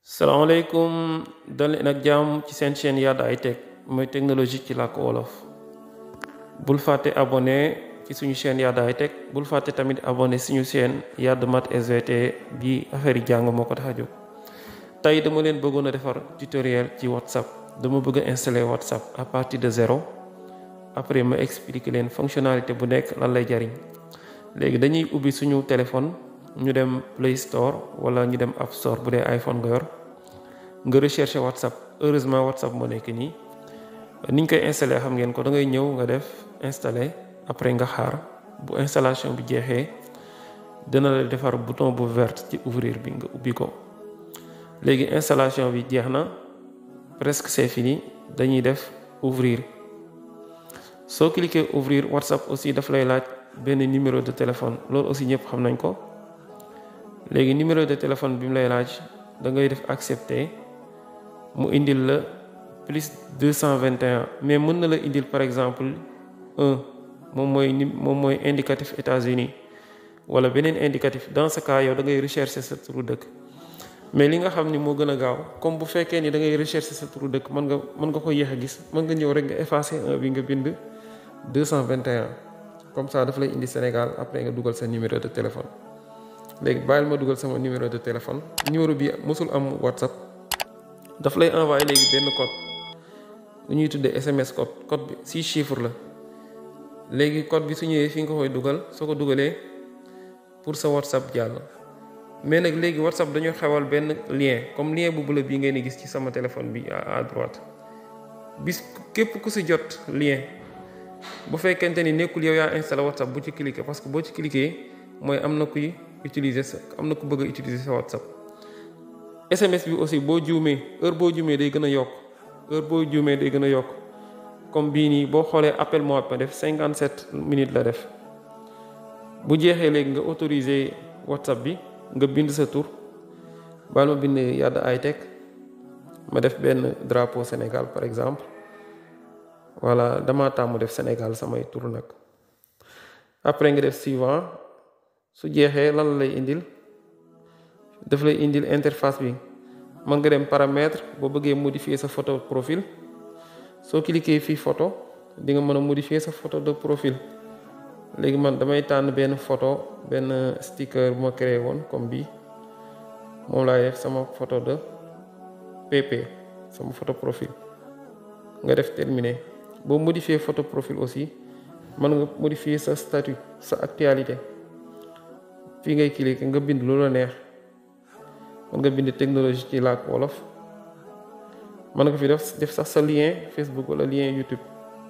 salaamaaleykum dal leen ak jàmm ci seen chaîne Yada High Tech mooy technologie ci làkk wolof bul fàtte abonné ci suñu chaîne Yada High Tech bul fàtte tamit abonné suñu chaîne Yada Math SVT bi affaire yi jàng moo ko tax a jóg tey dama leen bëggoon a defar tutoriel ci whatsapp dama bëgg a installer whatsapp à partir de zéro après ma expliquer leen fonctionnalité bu nekk lan lay jariñ léegi dañuy ubbi suñu téléphone ñu dem Play Store wala ñu dem App Store bu dee iPhone nga yor nga rechercher WhatsApp heureusement WhatsApp moo nekk nii niñ koy installer xam ngeen ko da ngay ñëw nga def installer après nga xaar bu installation bi jeexee dina la defar bouton bu vert ci ouvrir bi nga ubbi ko léegi installation bi jeex na presque c'est fini dañuy def ouvrir soo cliquer ouvrir WhatsApp aussi daf lay laaj benn numéro de téléphone loolu aussi ñëpp xam nañ ko léegi numéro de téléphone bi mu lay laaj da ngay def accepter mu indil la plus 221 mais mën na la indil par exemple un moom mooy ni moom mooy indicatif États-Unis wala beneen indicatif dans ce cas yow da ngay rechercher sa turu dëkk mais li nga xam ni moo gën a gaaw comme bu fekkee ni da ngay rechercher sa turu dëkk mën nga mën nga ko yéex a gis mën nga ñëw rek nga effacer un bi nga bind 221 comme ça daf lay indi Sénégal après nga dugal sa numéro de téléphone léegi bàyyil ma dugal sama numéro de téléphone numéro bi mosul am WhatsApp daf lay envoyer léegi benn code lu ñuy tuddee SMS code code bi six chiffres la léegi code bi su ñëwee fi nga koy dugal soo ko dugalee pour sa WhatsApp jàll mais nag léegi WhatsApp dañoo xewal benn lien comme lien bu bula bii ngeen di gis ci sama téléphone bi à droite bis képp ku si jot lien bu fekkente ni nekkul yow yaa installé WhatsApp bu ci cliquer parce que boo ci cliquer mooy am na kuy utiliser sa am na ku bëgg a utiliser sa WhatsApp SMS bi aussi boo juumee heure boo juumee day gën a yokk heure boo juumee day gën a yokk comme bii nii boo xoolee appel moo ma def 57 minutes la def bu jeexee léegi nga autoriser WhatsApp bi nga bind sa tur baal ma bind Yada High Tech ma def benn drapeau Sénégal par exemple voilà dama tàmm def Sénégal samay tur nag après nga def suivant su jeexee lan la lay indil daf lay indil interface bi mën nga dem paramètre boo bëggee modifier sa photo profil soo cliquer fii photo di nga mën a modifier sa photo de profil léegi man damay tànn benn photo benn sticker bu ma créé woon comme bii moom laay def sama photo de pp sama photo profil nga def terminé boo modifier photo profil aussi mën nga modifier sa statut sa actualité fii ngay cliquer nga bind lu la neex mën nga bind technologie ci làkk wolof mën nga fi def def sax sa lien Facebook wala lien YouTube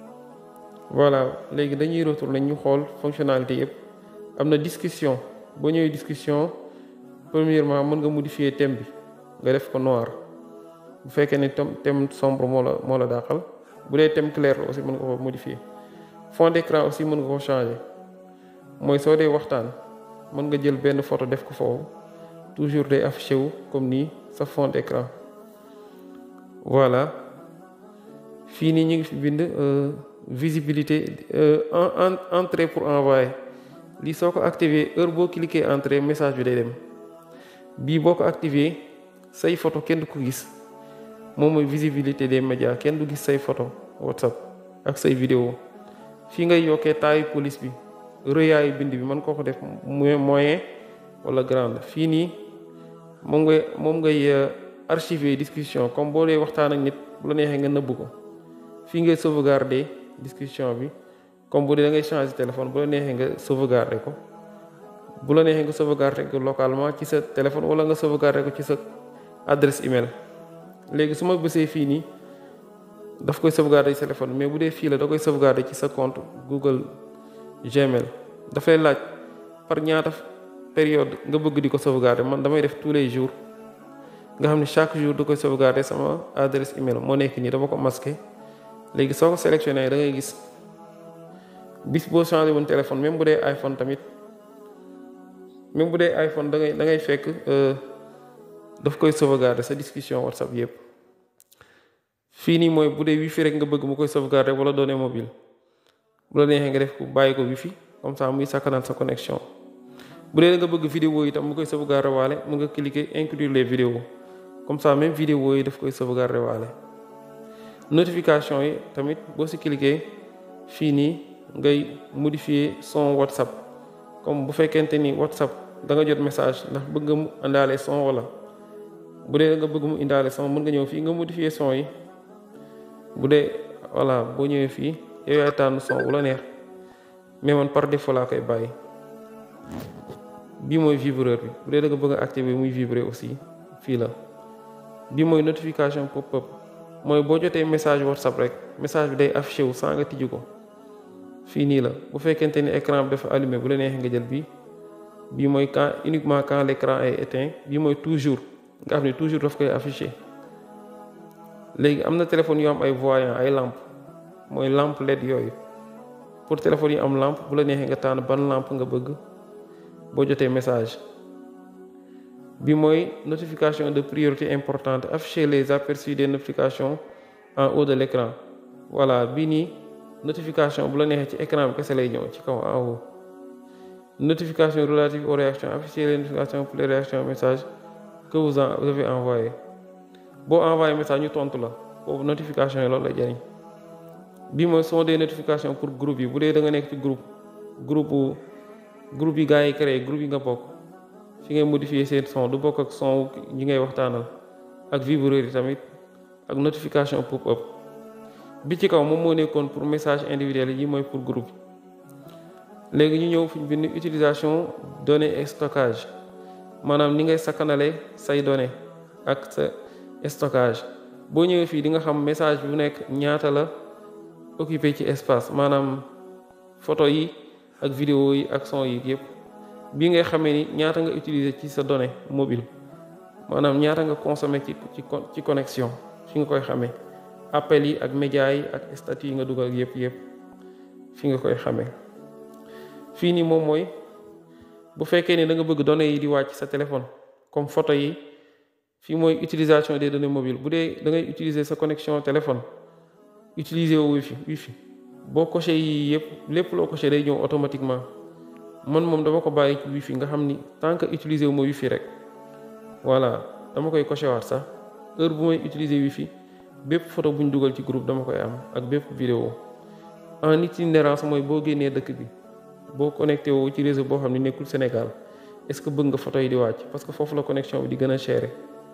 voilà léegi dañuy retourner ñu xool fonctionnalité yëpp am na discussion boo ñëwee discussion premièrement mën nga modifier thème bi nga def ko noir bu fekkee ne thème sombre moo la moo la dàqal bu dee thème clair la aussi mën nga ko modifier fond d'écran aussi mën nga ko changer mooy soo dee waxtaan mën nga jël benn photo def ko foofu toujours day affiché wu comme nii sa fond d'écran voilà fii nii ñu ngi fi bind visibilité en entrée pour envoyer lii soo ko activé heure boo cliquer entrée message bi day dem bii boo ko activé say photo kenn du ko gis moom mooy visibilité des médias kenn du gis say photo WhatsApp ak say vidéo fii ngay yokkee taayu police bi rëyaayu bind bi mën koo ko def moyen wala grande fii nii moom ngay moom ngay archiver discussion comme boo dee waxtaan ak nit bu la neexee nga nëbb ko fii ngay sauvegarder discussion bi comme bu dee da ngay changer téléphone bu la neexee nga sauvegarder ko bu la neexee nga sauvegarder ko localement ci sa téléphone wala nga sauvegarder ko ci sa adresse email léegi su ma bësee fii nii daf koy sauvegarder ci téléphone mais bu dee fii la da koy sauvegarder ci sa compte Google Gmail dafay laaj par ñaata période nga bëgg di ko sauvegarder man damay def tous les jours nga xam ne chaque jour da koy sauvegarder sama adresse email moo nekk nii dama ko masqué léegi soo ko sélectionné da ngay gis bis boo changé woon téléphone même bu dee iPhone tamit même bu dee iPhone da ngay da ngay fekk daf koy sauvegarder sa discussion WhatsApp yëpp fii nii mooy bu dee wifi rek nga bëgg mu koy sauvegarder wala données mobile bu la neexee nga def ko bàyyi ko wifi comme ça muy sakkanal sa connexion bu dee nga bëgg vidéo itam mu koy sauvegarder waale mu nga cliquer inclure les vidéos comme ça même vidéo yi daf koy sauvegarder waale notification yi tamit boo si cliquer fii nii ngay modifier son WhatsApp comme bu fekkente ni WhatsApp da nga jot message ndax bëgg mu indaale son wala bu dee nga bëgg mu indaale son mën nga ñëw fii nga modifier son yi bu dee voilà boo ñëwee fii yow yaay tànn son bu la neex mais man par défaut laa koy bàyyi bii mooy vibreur bi bu dee da nga bëgg a activer muy vibrer aussi fii la bii mooy notification pop-up mooy boo jotee message WhatsApp rek message bi day affiché wu sans nga tijji ko fii nii la bu fekkente ni écran bi dafa allumé bu la neexee nga jël bii bii mooy quand uniquement quand l'écran est éteint bii mooy toujours nga xam ne toujours daf koy affiché léegi am na téléphone yu am ay voyant ay lampe mooy lampe LED yooyu pour téléphone yi am lampe bu la neexee nga tànn ban lampe nga bëgg boo jotee message bi mooy notification de priorité importante afficher les aperçus des notifications en haut de l'écran voilà bii nii notification bu la neexee ci écran bi kese lay ñëw ci kaw en haut notification relative aux réactions afficher les notifications pour les réactions message que vous avez envoyé boo envoyé message ñu tontu la boobu notification yi loolu la jëriñ bii mooy sont des notifications pour groupe yi bu dee da nga nekk ci groupe groupe groupe yi gars yi créé groupe yi nga bokk fi ngay modifier seen son du bokk ak son ñi ngay waxtaanal ak vibreur yi tamit ak notification pop-up bi ci kaw moom moo nekkoon pour message individuel yi mooy pour groupe léegi ñu ñëw fi ñu bind utilisation données et stockage maanaam ni ngay sakkanale say données ak sa stockage boo ñëwee fii di nga xam message bu nekk ñaata la occupé ci espace maanaam photo yi ak vidéo yi ak son yi yëpp bii ngay xamee ni ñaata nga utiliser ci sa donnée mobile maanaam ñaata nga consommer ci ci ci connexion fi nga koy xamee appel yi ak média yi ak statut yi nga dugal yëpp yëpp fi nga koy xamee fii nii moom mooy bu fekkee ne da nga bëgg données yi di wàcc sa téléphone comme photo yi fii mooy utilisation des données mobiles bu dee da ngay utiliser sa connexion téléphone utiliser wu wifi wifi boo coché yi yëpp lépp loo coché day ñëw automatiquement man moom dama ko bàyyi ci wifi nga xam ni tant que utiliser wu ma wifi rek voilà dama koy coché waat sax heure bu may utiliser wifi bépp photo bu ñu dugal ci groupe dama koy am ak bépp vidéo en itinérance mooy boo génnee dëkk bi boo connecté woo ci réseau boo xam ne nekkul Sénégal est-ce que bëgg nga photo yi di wàcc parce que foofu la connexion bi di gën a cher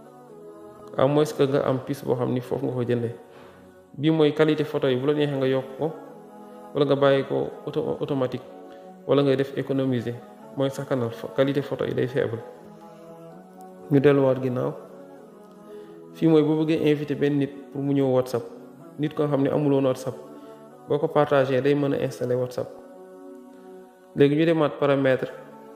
à moins que nga am puce boo xam ni foofu nga ko jëndee bii mooy qualité photo yi bu la neexee nga yokk ko wala nga bàyyi ko auto automatique wala ngay def économiser mooy sakkanal qualité photo yi day faible ñu delluwaat ginnaaw fii mooy boo bëggee invité benn nit pour mu ñëw WhatsApp nit ko xam ne amuloon WhatsApp boo ko partagé day mën a installer WhatsApp léegi ñu demaat paramètre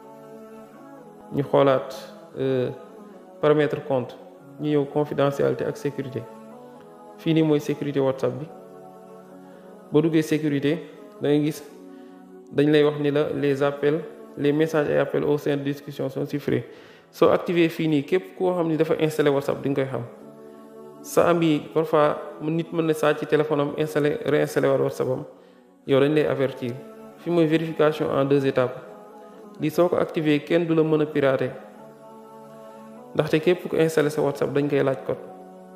ñu xoolaat paramètre compte ñu ñëw confidentialité ak sécurité fii nii mooy sécurité WhatsApp bi boo duggee sécurité da ngay gis dañ lay wax ni la les appels les messages et appels au sein de discussion sont chiffrés soo activé fii nii képp koo xam ni dafa installé WhatsApp di nga koy xam sa am yi parfois nit mën na saa ci téléphone am installé réinstallé waat WhatsApp am yow dañ lay avertir fii mooy vérification en deux étapes lii soo ko activé kenn du la mën a pirater ndaxte képp ku installé sa WhatsApp dañ koy laaj code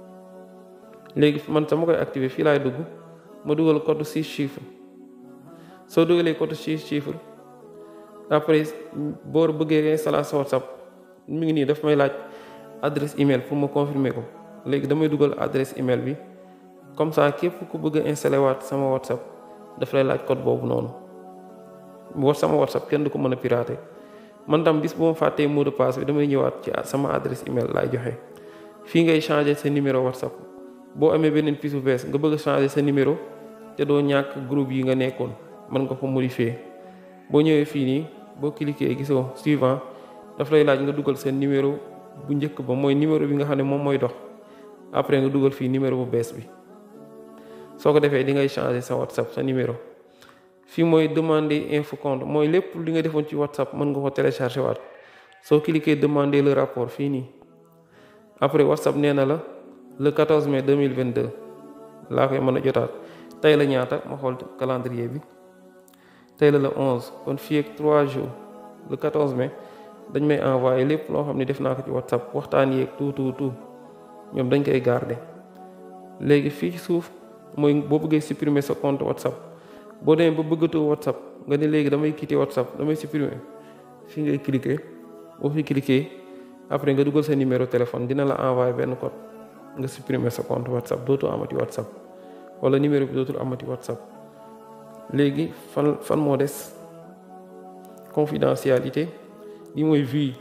léegi man sama koy activé fii laay dugg ma dugal code six chiffres soo dugalee code six chiffres après boo bëggee installer sa WhatsApp mi ngi nii daf may laaj adresse email pour ma confirmer ko léegi damay dugal adresse email bi comme ça képp ku bëgg a installer waat sama WhatsApp daf lay laaj code boobu noonu war sama WhatsApp kenn du ko mën a pirater man tam bis bu ma fàttee mot de passe bi damay ñëwaat ci sama adresse email laay joxe fii ngay changer sa numéro WhatsApp boo amee beneen pièce bu bees nga bëgg a changer sa numéro te doo ñàkk groupe yi nga nekkoon mën nga ko modifier boo ñëwee fii nii boo cliquer gisoo suivant daf lay laaj nga dugal seen numéro bu njëkk ba mooy numéro bi nga xam ne moom mooy dox après nga dugal fii numéro bu bees bi soo ko defee di ngay changer sa WhatsApp sa numéro fii mooy demander info compte mooy lépp li nga defoon ci WhatsApp mën nga ko télécharger waat soo cliquer demander le rapport fii nii après WhatsApp nee na la le 14 mai 2022 laa koy mën a jotaat tey la ñaata ma xool calendrier bi tey la le 11 kon fii ak 3 jours le 14 mai dañ may envoyé lépp loo xam ne def naa ko ci WhatsApp waxtaan yeeg tout tout tout ñoom dañ koy garder léegi fii ci suuf mooy boo bëggee supprimer sa compte whatsapp boo demee ba bëggatoo whatsapp nga ne léegi damay quitter whatsapp damay supprimer fii ngay cliquer boo fi cliquer après nga dugal sa numéro téléphone dina la envoyer benn code nga supprimer sa compte whatsapp dootul amati whatsapp wala numéro bi dootul amati whatsapp léegi fan fan moo des confidentialité li mooy vue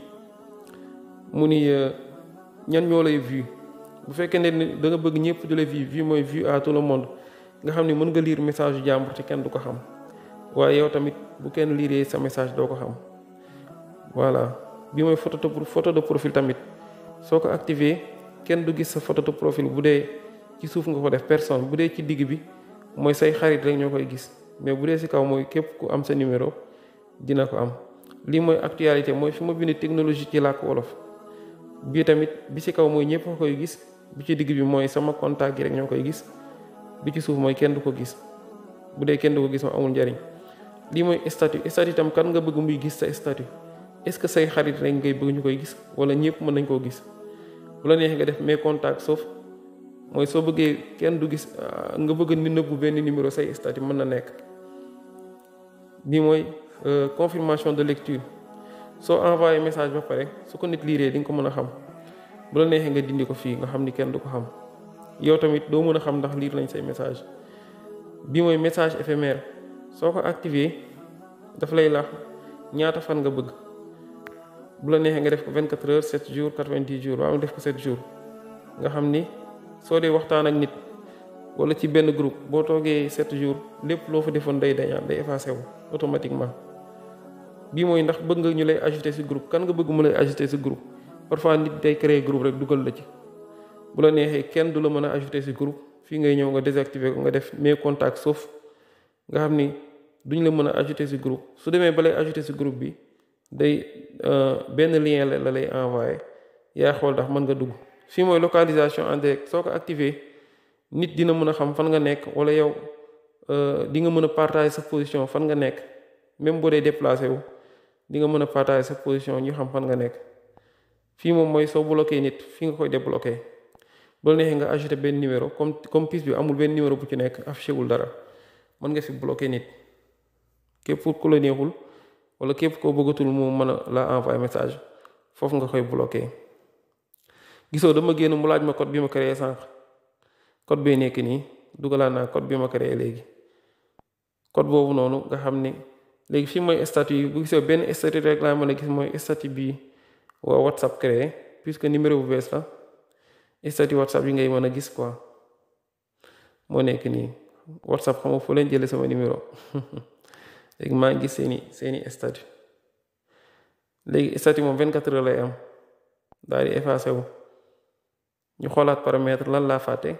mu ni ñan ñoo lay vue bu fekkee ne da nga bëgg ñëpp di la vue vue mooy vue à tout le monde nga xam ne mën nga lire message yu jàmbur te kenn du ko xam waaye yow tamit bu kenn lire sa message doo ko xam voilà bi mooy photo de photo de profil tamit soo ko activé kenn du gis sa photo de profil bu dee ci suuf nga ko def personne bu dee ci digg bi mooy say xarit rek ñoo koy gis mais bu dee si kaw mooy képp ku am sa numéro dina ko am lii mooy actualité mooy fi ma bind technologie ci làkk wolof bii tamit bi ci kaw mooy ñëpp a koy gis bi ci digg bi mooy sama contact gi rek ñoo koy gis bi ci suuf mooy kenn du ko gis bu dee kenn du ko gis moom amul njariñ lii mooy statut statut tam kan nga bëgg muy gis sa statut est-ce que say xarit rek ngay bëgg ñu koy gis wala ñëpp mën nañ koo gis bu la neexee nga def mes contacts sauf mooy soo bëggee kenn du gis nga bëgg ni nëbbu benn numéro say statut mën na nekk bii mooy confirmation de lecture soo envoyé message ba pare su ko nit liiree di nga ko mën a xam bu la neexee nga dindi ko fii nga xam ni kenn du ko xam yow tamit doo mën a xam ndax liir nañ say message bii mooy message éphémère soo ko activé daf lay lax ñaata fan nga bëgg bu la neexee nga def ko 24 heures 7 jours 90 jours waaw nga def ko 7 jours nga xam ni soo dee waxtaan ak nit wala ci benn groupe boo toogee 7 jours lépp loo fa defoon day dañaat day effacé wu automatiquement bii mooy ndax bëgg nga ñu lay ajouter ci groupe kan nga bëgg mu lay ajouter ci groupe parfois nit day créer groupe rek dugal la ci bu la neexee kenn du la mën a ajouter ci groupe fii ngay ñëw nga désactiver ko nga def mes contacts sauf nga xam ni duñ la mën a ajouter ci groupe su demee ba lay ajouter ci groupe bi day benn lien la lay envoyé yaa xool ndax mën nga dugg fii mooy localisation en direct soo ko activé nit dina mën a xam fan nga nekk wala yow di nga mën a partager sa position fan nga nekk même boo dee déplacé wu di nga mën a partager sa position ñu xam fan nga nekk fii moom mooy soo bloqué nit fii nga koy débloqué bu la neexee nga ajouté benn numéro comme comme piste bi amul benn numéro bu ci nekk affiché wul dara mën nga fi bloqué nit képp ku la neexul wala képp koo bëggatul mu mën a la envoyé message foofu nga koy bloqué gisoo dama génn mu laaj ma code bi ma créé sànq code bee nekk nii dugalaat naa code bi ma créé léegi code boobu noonu nga xam ni léegi fii mooy statut yi bu gisoo benn statut rek laa mën a gis mooy statut bi waa WhatsApp créé puisque numéro bu bees la statut WhatsApp yi ngay mën a gis quoi moo nekk nii WhatsApp xam nga foo leen jëlee sama numéro léegi maa ngi gis seeni seeni statut léegi statut moom 24 heures lay am daal di effacé wu ñu xoolaat paramètre lan laa fàtte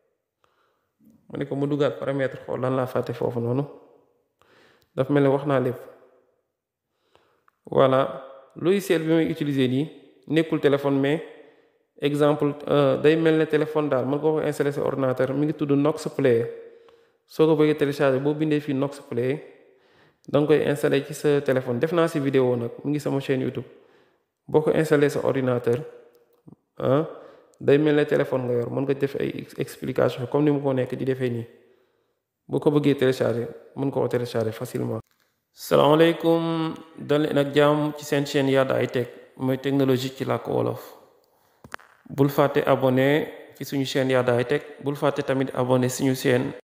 ma ne ko mu duggaat paramètre xool lan laa fàtte foofu noonu daf mel ne wax naa lépp voilà logiciel bi may utiliser nii nekkul téléphone mais exemple day mel ne téléphone daal mën nga ko installé sa ordinateur mi ngi tudd Nox Player soo ko bëggee télécharger boo bindee fii Nox Player da nga koy installé ci sa téléphone def naa si vidéo nag mu ngi sama chaîne YouTube boo ko installé sa ordinateur ah day mel ne téléphone nga yor mën nga def ay explication comme ni mu ko nekk di defee nii boo ko bëggee télécharger mën ko télécharger facilement. salaamaaleykum dal leen ak jàmm ci seen chaîne Yada High Tech mooy technologie ci làkk wolof bul fàtte abonné ci suñu chaîne Yada High Tech bul fàtte tamit abonné suñu chaîne